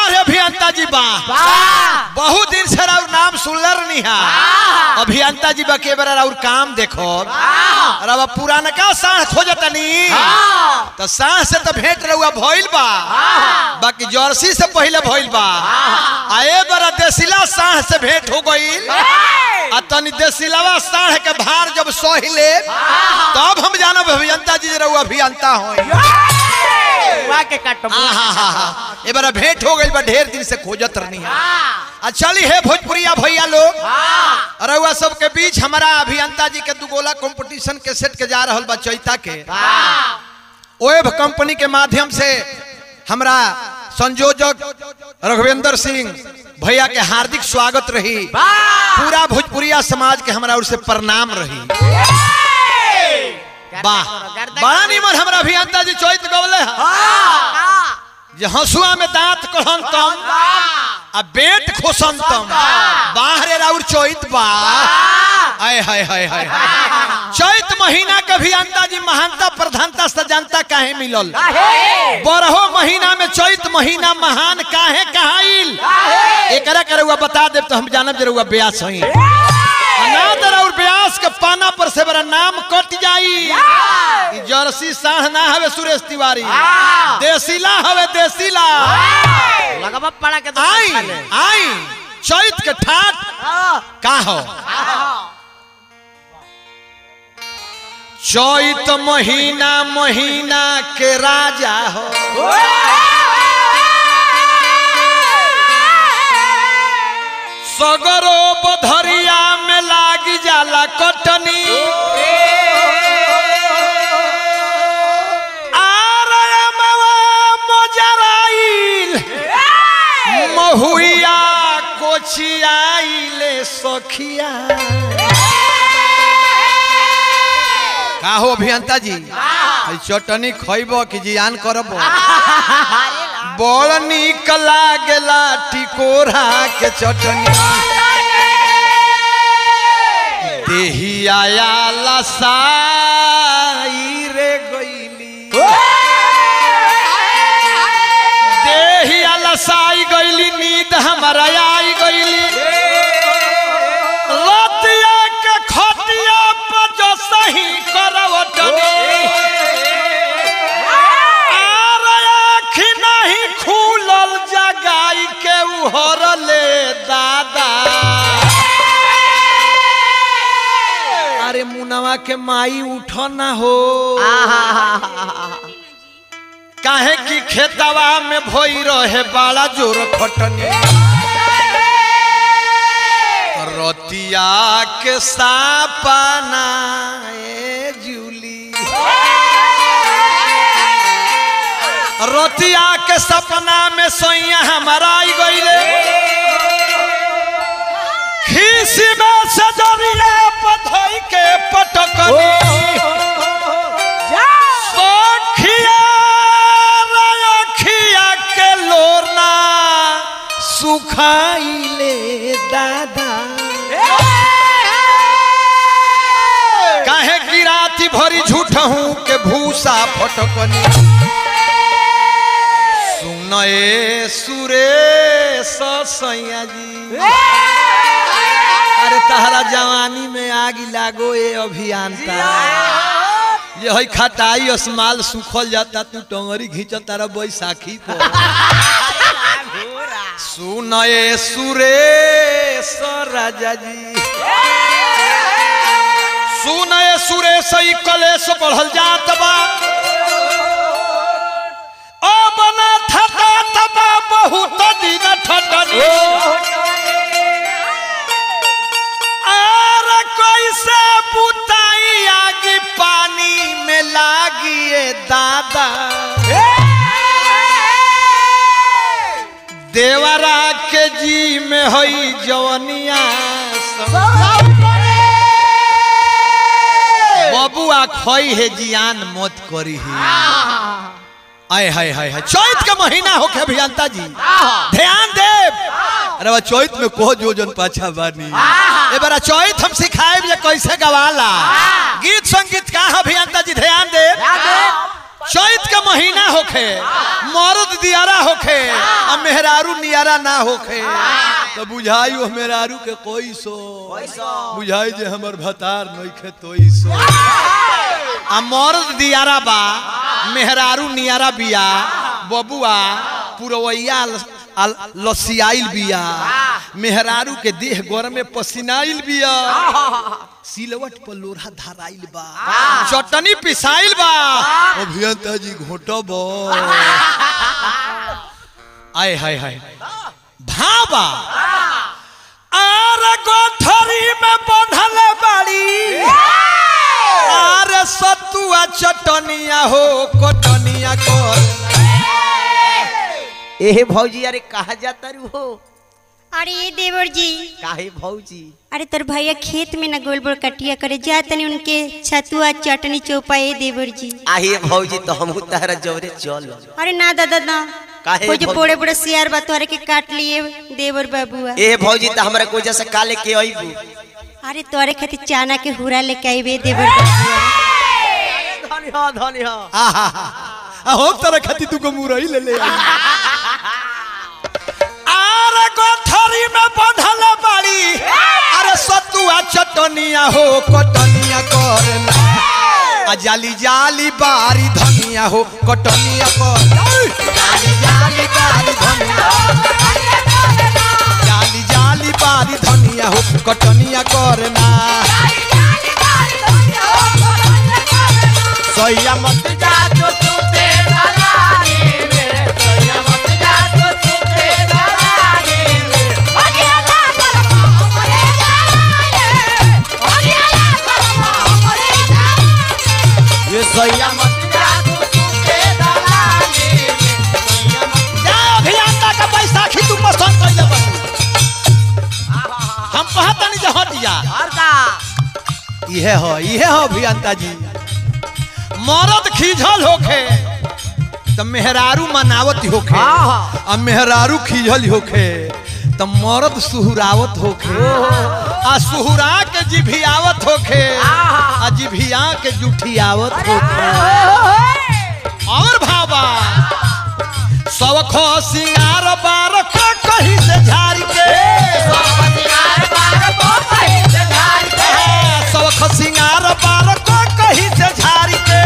बार अभियंता जी बा वाह बहुत दिन से राउर नाम सुनलर नहीं है अभियंता जी बा के बार राउर काम देखो रवा पुराना का साढ़ खोजतनी तो साढ़ से तो भेंट रहुआ भइल बा बाकी जर्सी से पहले भइल बा आ ए बार देसिला साढ़ से भेंट हो गइल आ तनी देसिलावा साढ़ के भार जब सही ले तब हम जानब अभियंता जी जे रहुआ अभियंता होई वाह के काटो आहा ए बार भेंट हो गइल बा ढेर दिन से खोजत रहनी है आ चली है भोजपुरिया भैया लोग रउआ सबके बीच हमारा अभियंता जी के दुगोला कंपटीशन के सेट के जा रहल बा चैता के ओएब कंपनी के माध्यम से हमरा संयोजक रघुवेंद्र सिंह भैया के हार्दिक स्वागत रही पूरा भोजपुरिया समाज के हमरा ओर से प्रणाम रही वाह बड़ा निमन हमरा अभियंता जी चैत गवले है जे हंसुआ में दांत कहन तम आ बेट खोसन तम बाहरे राउर चैत बा आय हाय हाय हाय चैत महीना के भी अंता जी महानता प्रधानता से जनता काहे मिलल बरहो महीना में चैत महीना महान काहे कहाइल एकरा के रउआ बता देब तो हम जानब जे रउआ ब्यास हई अनाथ और ब्यास के पाना पर से बड़ा नाम कट जाई ई जर्सी साढ़ ना हवे सुरेश तिवारी देसीला हवे देसीला लगवा पड़ा के तो आई खा ले। आई चैत के ठाट का हो चैत महीना महीना के राजा हो सगरो बधरिया में लागी जाला कटनी आरयमवा मोजराइल महुइया कोचियाइले सखिया का हो अभियंता जी ई चटनी खइब कि जियान करब बड़ निक लागेला टिकोरा के चटनी देहिया लसाई रे गईली देहिया लसाई गईली नींद हमारा आई गईली रतिया के खटिया पर जो सही करवटनी आर आँखी नहीं खुलल जगाई के उहर ले दादा अरे मुनवा के माई उठ ना हो काहे की खेतवा में भई रहे बड़ा जोर खटनी रतिया के सापना ए जूली रतिया के सपना में सोइया हमारा आई गईले खीसी में सजरिया पथई के पटकनी सखिया रखिया के लोरना सुखाइले दादा काहे गिराती भरी झूठ हूँ के भूसा फटकनी सुनए सुरेश सैया जी अरे तहरा जवानी में आग लागो ए अभियंता ये हई खटाई असमाल सुखल जाता तू टंगरी घींच तारा बैसाखी को सुनए सुरेश राजा जी सुनए सुरेश ई कलेश बढ़ल जात बा ओ बना थटा तबा बहुत दिन ठटनी आर कैसे बुताई आगी पानी में लागिए दादा देवरा के जी में हई जवनिया बबुआ खई है जियान मत करी है आय हाय हाय हाय चैत के महीना होके अभियंता जी ध्यान देव अरे बा चैत में को जोजन पाछा बानी ए बारा चैत हम सिखाए ये कैसे गवाला गीत संगीत का है अभियंता जी ध्यान देव चैत के महीना होखे मर्द दियारा होखे आ मेहरारू नियारा ना होखे तो बुझाई वो मेहरारू के कोई सो बुझाई जे हमर भतार नइखे तोई सो आ मर्द दियारा बा मेहरारू नियारा बिया बबुआ पुरवैया ल- आ- लसियाइल बिया मेहरारू के देह गोर में पसीनाइल बिया सिलवट पर लोढ़ा धराइल बा चटनी पिसाइल बा अभियंता जी घोटब आय हाय हाय भाबा आर गोठरी में बंधल बाड़ी आर सतुआ चटनिया हो कटनिया कर एहे भौजी अरे कहा जाता रू हो अरे ये देवर जी काहे भौजी अरे तोर भैया खेत में न गोल बोल कटिया करे जा तनी उनके छतुआ चटनी चौपा ए देवर जी आहे भौजी तो हमहू तारा जवरे चल अरे ना दादा ना काहे वो जो भौजी? बड़े बड़े सियार बा तोहरे के काट लिए देवर बाबुआ ए भौजी तो हमरा कोई जैसे काले के अइबू अरे तोहरे खातिर चाना के हुरा लेके आईबे देवर बाबुआ धनी हो धनी हो आहा हो तरह खाती तू को मुरई ले ले आर गोठरी में बंधल बाड़ी अरे सतुआ चटनिया हो कटनिया करना आ जाली जाली बारी धनिया हो कटनिया कर जाली जाली बारी धनिया जाली जाली बारी धनिया हो कटनिया करना सैया मत जा तो तू ते दलाली मेरे सोया मत जा तो तू ते दलाली ये सैया मत जा तो तू ते दलाली जा अभियंता का बैसाखी तू पसंद कर ले हम कहतनी जे हट जा और का इहे हो इहे हो अभियंता जी मरद खीझल होखे त मेहरारू मनावत होखे हाँ, हाँ। आ मेहरारू खीझल होखे त मरद सुहुरावत होखे आ सुहुरा के जिभियावत होखे आ जिभिया के जुठियावत होखे और भाबा सवखो सिंगार बार का कहीं से झाड़ के सवख सिंगार बार का कहीं से झाड़ के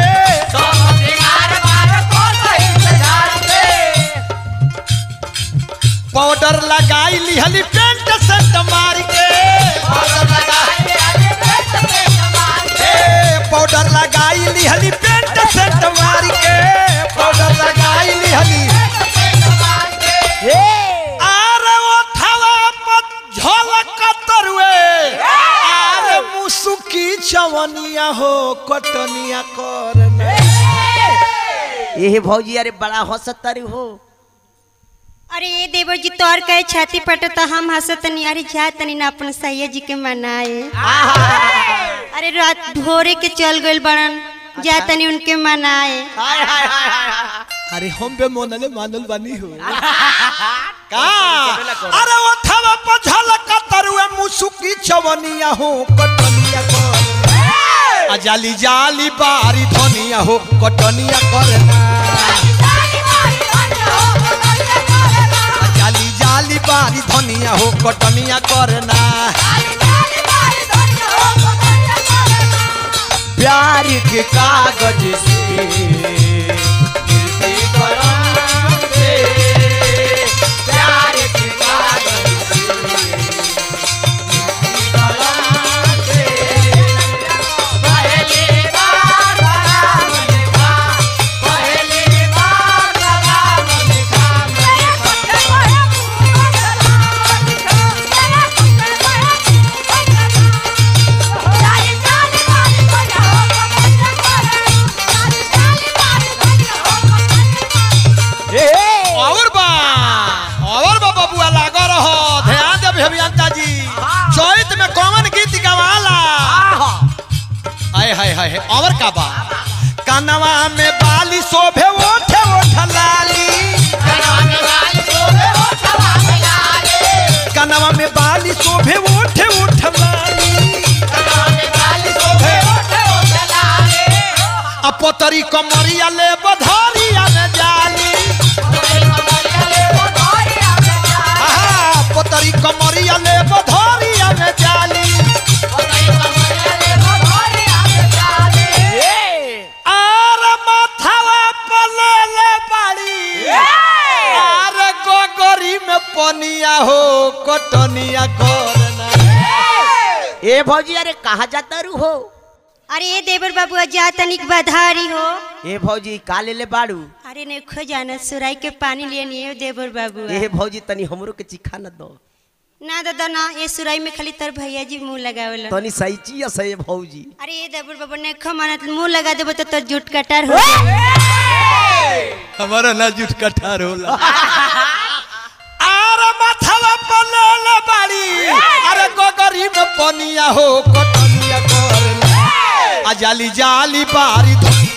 पाउडर लगाई लिहली पेंट सेंट मार के ए, पाउडर लगाई लिहली पेंट सेंट मार के पाउडर लगाई लिहली आरे ओठवा पर झलक तरुए आरे मुसुकी चवनिया हो कटनिया करने ये भौजी अरे बड़ा हंसत तारी हो अरे ये देवर जी तोर कहे छाती पट तो हम हंसत नहीं अरे जा तनी ना अपन सैया जी के मनाए अरे रात भोरे के चल गइल बड़न जा तनी उनके मनाए अरे हम बे मोनले मानल बानी हो का अरे ओठवा पर झलक तरुए मुसुकी चवनिया हो कटनिया कर आ जाली जाली बारी धनिया हो कटनिया करना जाली जाली बारी धनिया हो कटनिया करना प्यार के कागज से गिरते कलम से प्यार के कागज से गिरते कलम से पहली बार राम लिखा पहली बार राम लिखा और बा और बा बबुआ लागा रहो ध्यान दे अभी अभियंता जी चैत में कौन गीत गवाला हाय हाय हाय हाय, और का बा कानवा में बाली शोभे ओठे ओठ लाली कानवा में बाली शोभे ओठे ओठ लाली आ पोतरी कमरिया ले बधारिया ले जाली आहा, पोतरी कमरिया ले बधारिया ले जाली आर माथावा पले ले बाड़ी आर गोगरी में पनिया हो कटनिया करना ए भौजी अरे कहाँ जाता रू हो अरे ए देवर बाबू जा तनिक बधारी हो ए भौजी का ले ले बाड़ू अरे ने खो जाना सुराई के पानी लिए नहीं देवर बाबू ए भौजी तनी हमरो के चिखा न दो ना दादा ना ये सुराई में खाली तर भैया जी मुंह लगावेला तनी सही चिया सही भौजी अरे ये देवर बाबू ने खो माना तो मुंह लगा देबो तो तोर जुट कटार हो जाई हमारा ना जुट कठार होला आर माथावा पले ले बाड़ी अरे गोगरी में पनिया हो कटनिया करना आ जाली जाली बारी धनिया